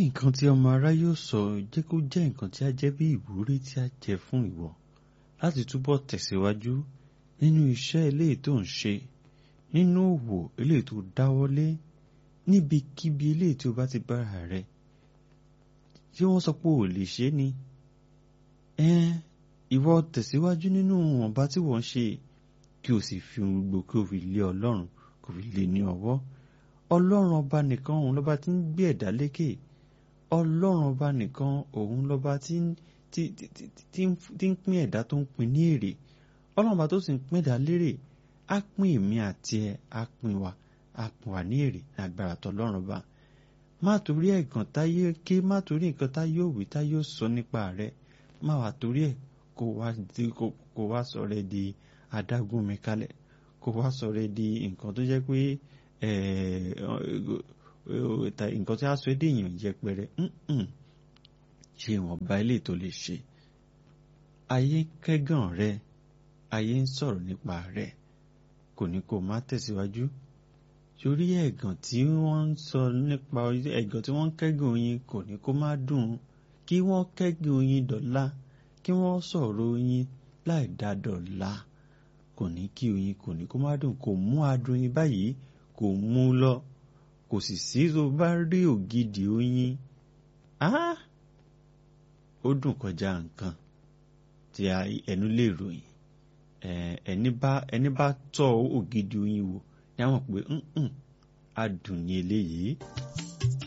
nǹkan tí ọmọ ará yóò sọ jẹ́ kó jẹ́ nǹkan tí a jẹ́ bí ìwúrí tí a jẹ́ fún ìwọ láti túbọ̀ tẹ̀síwájú nínú iṣẹ́ eléyìí tó ń ṣe nínú òwò eléyìí tó dáwọ́lé níbikíbi eléyìí tí o bá ti bára rẹ tí wọ́n sọ pé ò lè ṣe ni ẹn ìwọ tẹ̀síwájú nínú ọ̀nba tí wọ́n ṣe kí o sì fi ohun gbogbo kí o fi lé ọlọ́run kò fi lé ní ọwọ́ ọlọ́run ọba nìkan òun lọ́ba tí ń gbé ẹ̀dá lékè ọlọ́run ọba nìkan òun lọ́ba tí ń tí tí tí ń pín ẹ̀dá tó ń pín ní èrè ọlọ́run ọba tó sì ń pín ẹ̀dá lérè á pín èmi àti ẹ á pín wa á pín wa ní èrè ní agbára tọlọ́run ọba má torí ẹ̀gàn táyé ké má torí nǹkan táyé òwì táyé ò sọ nípa rẹ má wà torí ẹ̀ kó wá di kó wá sọ rẹ di adágún mi kalẹ̀ kó wá sọ rẹ di nǹkan tó jẹ́ pé nǹkan tí a sọ èdè èèyàn yẹpẹrẹ ṣe ìwọ̀nba ilé tó lè ṣe ayé kẹ́gàn rẹ ayé ń sọ̀rọ̀ nípa rẹ kò ní kó má tẹ̀síwájú torí ẹ̀gàn tí wọ́n ń sọ nípa ẹ̀gàn tí wọ́n ń kẹ́gàn oyin kò ní kó má dùn kí wọ́n kẹ́gàn oyin dọ̀la kí wọ́n sọ̀rọ̀ oyin láì dá dọ̀la kò ní kí oyin kò ní kó má dùn kò mú adùn oyin báyìí kò mú lọ kò sì sí tó bá rí ògidì oyin ó dùn kọjá nǹkan tí ẹnu lè ròyìn ẹni bá ẹni bá tọ́ ògidì oyin wò ní àwọn pé adùn ní eléyìí.